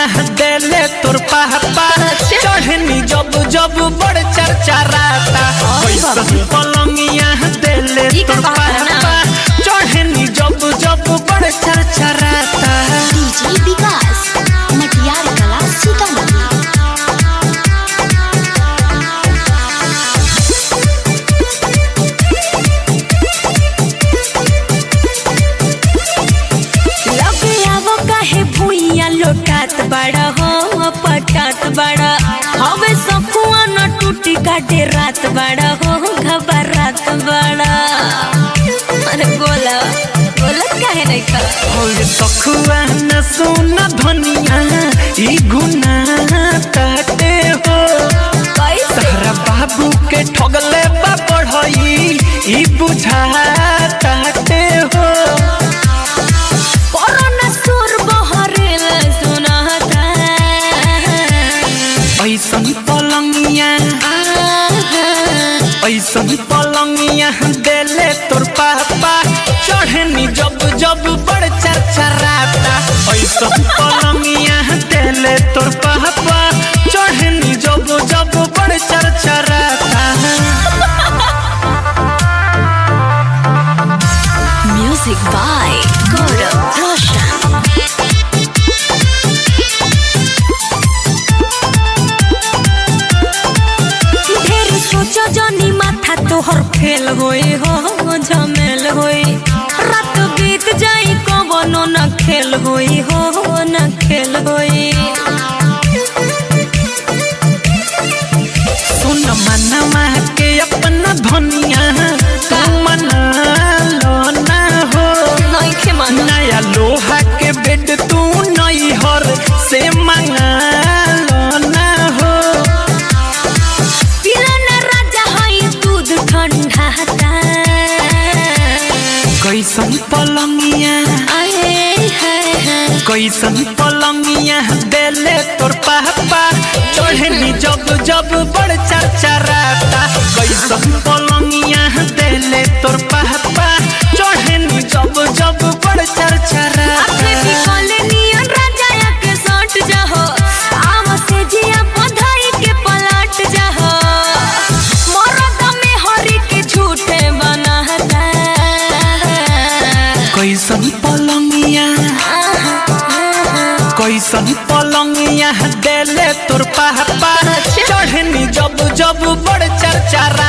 देले तोर पापा चढ़नी जब जब बड़ चर्चा राता कैसन पलंगिया देले ई का तोर कहता है ना? पापा चढ़नी जब जब बड़ चर्चा राता डीजे विकास मटियार कला सीतामढ़ी लगे आवो काहे भुइया लोटात बड़ा हो पटात बड़ा हवे सखुआ न टूटी काटे रात बड़ा हो घबरात बड़ा अरे बोला बोला काहे नहीं का और सखुआ न सुन धनिया ई गुना ताटे हो कैसे तहरा बाबू के ठगले बा पढ़ई ई बुझा ताटे हो कोरोना सुर बहरेल सुनाता ऐसन पलंगिया ऐसन पलंगिया देले तोर पापा चढ़नी जब जब बड़ चरचराता ऐसन पलंगिया देले तोर पापा चढ़नी जब जब बड़ चरचराता म्यूजिक बाय गौरव रोशन ढेर सोचो जनी माथा तोहर फेल होई हो झमेल होई रात बीत जाई कवनो न खेल होई हो न खेल होई सुन मनवा के अपना धनिया तू मना लो ना हो नहीं खे मानो नया लोहा के बेड तू नई हर से मंगा लो ना हो पिलाना राजा हई दूध ठंडा कैसन पलंगिया आए हाय हाय कैसन पलंगिया देले तोर पापा चढ़नी जब जब बड़ चरचराता कैसन पलंगिया देले तोर पापा चढ़नी जब जब बड़ अपने चरचराता बिकले नियन राजा के सट जाहो आम से जिया बधाई के पलट जाहो मरद में हरी के झूठे बनाता कैसन पलंगिया कैसन पलंगिया देले तोर पापा चढ़नी जब जब बड़ चरचरा